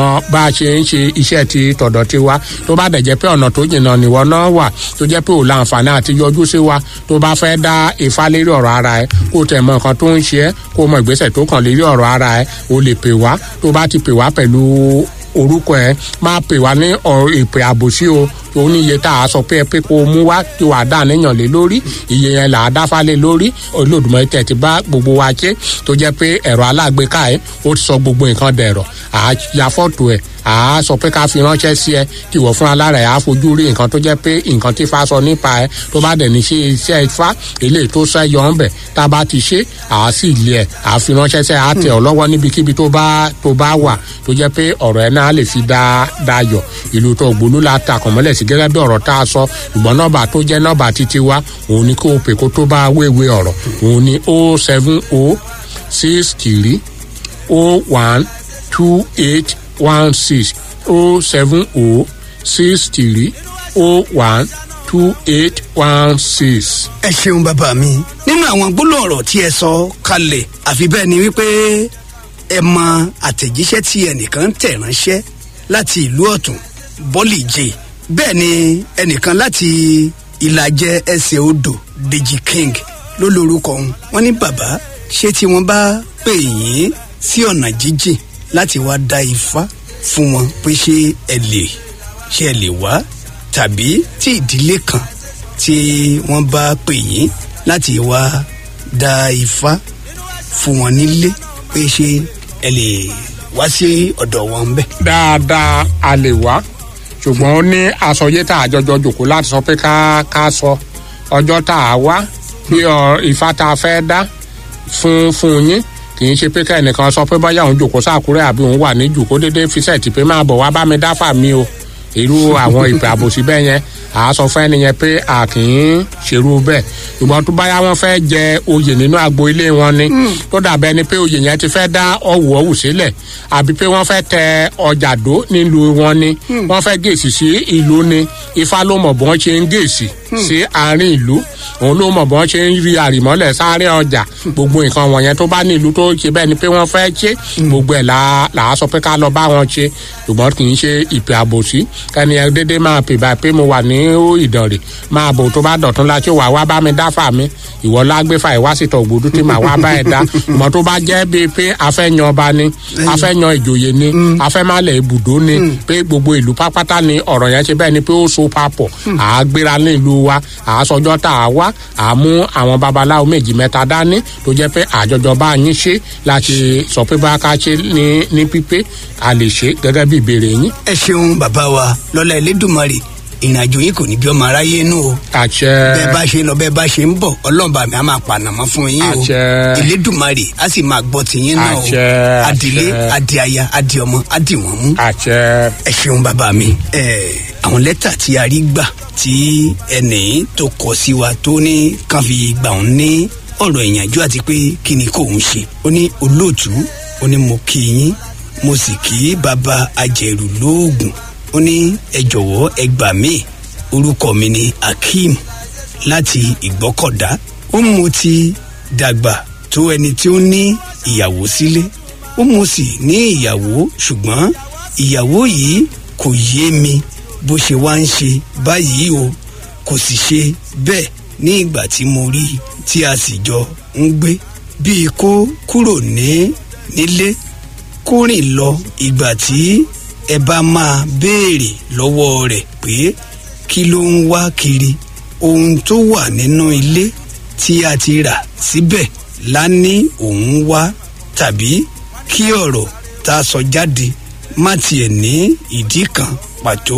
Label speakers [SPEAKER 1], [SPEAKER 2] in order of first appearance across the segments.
[SPEAKER 1] bá a ṣe ń ṣe iṣẹ́ ti tọ̀dọ̀ ti wa tó bá dẹ̀ jẹ́ pé ọ̀nà tó jìnnà nìwọ náà wà tó jẹ́ pé ò láǹfààní àti yọjú sí wa tó bá fẹ́ dá ifá lérí ọ̀rọ̀ ara ẹ kó tẹ̀ mọ nǹkan tó ń ṣe ẹ́ kó mọ ìgbésẹ̀ tó kàn lérí ọ̀rọ̀ ara ẹ o lè pè wá tó bá ti pè wá pẹ̀lú orúkọ ẹ máa pè wá ní ìpè àbòsí o ó ní iye tá a sọ pé ẹ pé kó o mú wá kí wàá dá níyàn lé lórí iye yẹn là á dáfá lé lórí Olódùmarè tẹ̀ ti bá gbogbo wa ṣe tó jẹ́ pé ẹ̀rọ alágbèéká ẹ̀ ó ti sọ gbogbo nǹkan dẹ̀rọ̀ àá ya fọ́tò ẹ̀ àá sọ pé ká fi ránṣẹ́ sí ẹ kí wọ́n fúnra lára ẹ̀ á fojú rí nǹkan tó jẹ́ pé nǹkan tí Ifá sọ nípa ẹ tó bá dẹ̀ ní ṣe iṣẹ́ Ifá eléyìí tó sẹ́yọ ńbẹ̀ tá a bá ti ṣe àá sì lé ẹ̀ àá fi ránṣẹ́ sẹ́ àá tẹ̀ ọ́ lọ́wọ́ níbikíbi tó bá tó bá wà tó jẹ́ pé ọ̀rọ̀ ẹ̀ náà lè fi dá dayọ̀ ìlú tó gbólú la ta kọ̀mọ́lẹ̀ sí gẹ́gẹ́ bí ọ̀rọ̀ tá a sọ ṣùgbọ́n nọ́mbà tó jẹ́ nọ́mbà títí wa òun ni kó o pè kó tó bá wéwèé ọ̀rọ̀ òun ni o seven o six three o one two eight one six o seven o six three o one two eight one six.
[SPEAKER 2] ẹ ṣeun bàbá mi nínú àwọn gbólóhùn ọ̀rọ̀ tí ẹ sọ kalẹ̀ àfi bẹ́ẹ̀ ni wípé ẹ mọ àtẹ̀jíṣẹ́ tí ẹnìkan tẹ̀ ránṣẹ́ láti ìlú ọ̀tún bọ́lì jẹ́ bẹ́ẹ̀ ni ẹnìkan láti ìlàjẹ ẹsẹ̀ odò Deji King ló lórúkọ òun wọ́n ní bàbá ṣé tí wọ́n bá pè yín sí ọ̀nà jíjìn láti wá dá ifá fún wọn pé ṣé ẹ lè ṣé ẹ lè wá tàbí tí ìdílé kan tí wọ́n bá pè yín láti wá dá ifá fún wọn nílé pé ṣé ẹ lè wá sí ọ̀dọ̀ wọn bẹ́ẹ̀.
[SPEAKER 1] dáadáa a lè wá ṣùgbọ́n ó ní àsọyé tá a jọjọ jòkó láti sọ pé ká ká sọ ọjọ́ tá a wá bí ifá tá a fẹ́ dá fún fún yín kì í ṣe pé kẹ́nìkan sọ pé báyà òun jòkó sákúrẹ́ àbí òun wà ní jòkó déédéé fi sẹ́ẹ̀tì pé máa bọ̀ wá bá mi dáfà mi o irú àwọn ìpè àbòsí bẹ́ẹ̀ yẹn à á sọ fún ẹnìyẹn pé a kì í ṣerú bẹ́ẹ̀ ṣùgbọ́n tó báyà wọ́n fẹ́ jẹ oyè nínú agbo ilé wọn ni tó dàbẹ́ ni pé oyè yẹn ti fẹ́ dá ọ̀wù ọ̀wù sílẹ̀ àbí pé wọ́n fẹ́ tẹ ọjà dó nílùú wọn ni wọ́n fẹ́ gèsì sí ìlú ni ifá ló mọ̀ bọ́n ṣe ń gèsì sí àárín ìlú òun ló mọ̀ bọ́n ṣe ń rí àrìmọ́lẹ̀ sáré ọjà gbogbo nǹkan wọ̀nyẹn tó bá ní ìlú tó ṣe bẹ́ẹ̀ ni pé wọ́n fẹ́ ṣe gbogbo ẹ̀ là á sọ pé ká lọ bá wọn ṣe ṣùgbọ́n kì í ṣe ìpè àbòsí ẹni ẹ dédé máa pè báyìí pé mo wà ní ìdànrè máa bò tó bá dọ̀tún la ṣé wà wá bá mi dáfà mi ìwọ lágbèfà ìwásìtọ̀ ògbódú tí màá wá bá ẹ dá ìmọ̀ tó bá jẹ́ bíi pé afẹ́ yan ọba ni afẹ́ yan ìjòyè ni afẹ́ má lẹ̀ ibùdó ni pé gbogbo ìlú pápátá ni ọ̀rọ̀ yẹn ṣe bẹ́ẹ̀ ni pé ó so papọ̀ à á gbéra ní ìlú wa à á sọjọ́ tá a wá à á mú àwọn babaláwo méjì mẹ́ta dání tó jẹ́ pé àjọjọ bá yín ṣe láti sọ pé bá ká ṣe ní ní pípé a lè ṣe gẹ́gẹ́ bí ìbéèrè yín.
[SPEAKER 2] ẹ ṣeun bàbá wa lọ́lá Elédùmarè ìrìnàjò yìí kò ní bí ọmọ aráyé nù o.
[SPEAKER 1] àṣẹ.
[SPEAKER 2] bẹ́ẹ̀ bá ṣe lọ bẹ́ẹ̀ bá ṣe ń bọ̀ ọlọ́ọ̀bà mi á máa pànàmọ́ fún yín o.
[SPEAKER 1] àṣẹ.
[SPEAKER 2] Elédùmarè á sì máa gbọ́ tiyín náà o.
[SPEAKER 1] àṣẹ.
[SPEAKER 2] adìlé adìaya adìọmọ adìwọ̀n mú.
[SPEAKER 1] àṣẹ.
[SPEAKER 2] ẹ ṣeun bàbá mi. ẹ àwọn lẹ́tà tí a rí gbà tí ẹnì tó kọ sí wa tó ní kàn fi gbà ń ní ọ̀rọ̀ ìyànjú àti pé kí ni kò ń ṣe. ó ní olóòtú ó ní mo kí yín mo sì kí bàbá ajẹ̀rù lóògùn ó ní ẹ jọ̀wọ́ ẹ gbà mí orúkọ mi ni Akeem láti Ìgbọ́kọ̀dá ó mo ti dàgbà tó ẹni tí ó ní ìyàwó sílé ó mo sì ní ìyàwó ṣùgbọ́n ìyàwó yìí kò yé mi bó ṣe wá ń ṣe báyìí o kò sì ṣe bẹ́ẹ̀ ní ìgbà tí mo rí i tí a sì jọ ń gbé bíi kó kúrò ní nílé kó rìn lọ ìgbà tí ẹ bá máa béèrè lọ́wọ́ rẹ̀ pé kí ló ń wá kiri ohun tó wà nínú ilé tí a ti rà síbẹ̀ la ní òun wá tàbí kí ọ̀rọ̀ tá a sọ jáde má tiẹ̀ ní ìdí kan pàtó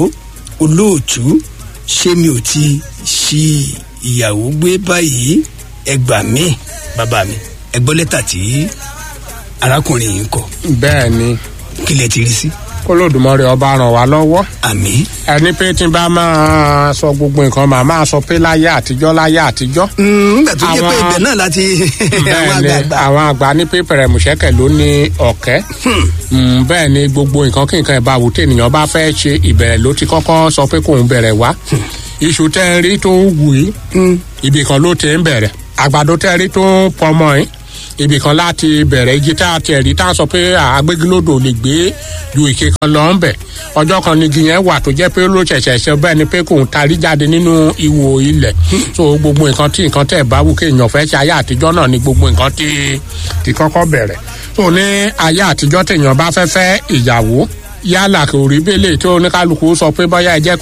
[SPEAKER 2] olóòtú ṣé mi ò ti ṣí ìyàwó gbé báyìí ẹ gbà mí bàbá mi ẹ gbọ́ lẹ́tà tí arákùnrin yìí ń kọ
[SPEAKER 1] bẹ́ẹ̀ ni
[SPEAKER 2] kí lẹ ti rí sí.
[SPEAKER 1] kólódùmarè ọba ràn wá lọ́wọ́
[SPEAKER 2] àmín.
[SPEAKER 1] ẹni pé tí n bá máa sọ gbogbo nǹkan màá máa sọ pé láyé àtijọ́ láyé àtijọ́.
[SPEAKER 2] nígbà tó jẹ́ pé
[SPEAKER 1] Àwọn-
[SPEAKER 2] ibẹ̀ náà láti àwọn
[SPEAKER 1] bẹ́ẹ̀ ni
[SPEAKER 2] àgbààgbà.
[SPEAKER 1] àwọn àgbà ní pé pẹ̀rẹ̀mùṣẹ́kẹ̀ ló ní ọ̀kẹ́ Mm, bẹ́ẹ̀ ni gbogbo nǹkan kí nǹkan ìbáwò tènìyàn bá fẹ́ ṣe ìbẹ̀rẹ̀ ló ti kọ́kọ́ sọ pé kóun bẹ̀rẹ̀ wá iṣu tẹ́ ń rí tó ń wù yìí ibì kan ló ti ń bẹ̀rẹ̀ àgbàdo tẹ́ ń rí tó ń pọmọ yìí ibì kan láti bẹ̀rẹ̀ igi tá a tiẹ̀ rí tá a sọ pé àgbégilódò lè gbé ju ìke kan lọ ń bẹ̀ ọjọ́ kan ni igi yẹn wà tó jẹ́ pé ló ṣẹ̀ṣẹ̀ ṣe bẹ́ẹ̀ ni pé kò ń tarí jáde nínú ihò ilẹ̀ so gbogbo nǹkan tí nǹkan tẹ̀ bá wù kéèyàn fẹ́ ṣe ayé àtijọ́ náà ni gbogbo nǹkan tí tí kọ́kọ́ bẹ̀rẹ̀ so ní ayé àtijọ́ téèyàn bá fẹ́ fẹ́ ìyàwó yálà kò rí bẹ́lẹ̀ tó oníkálukú sọ pé bọ́yá ẹ jẹ́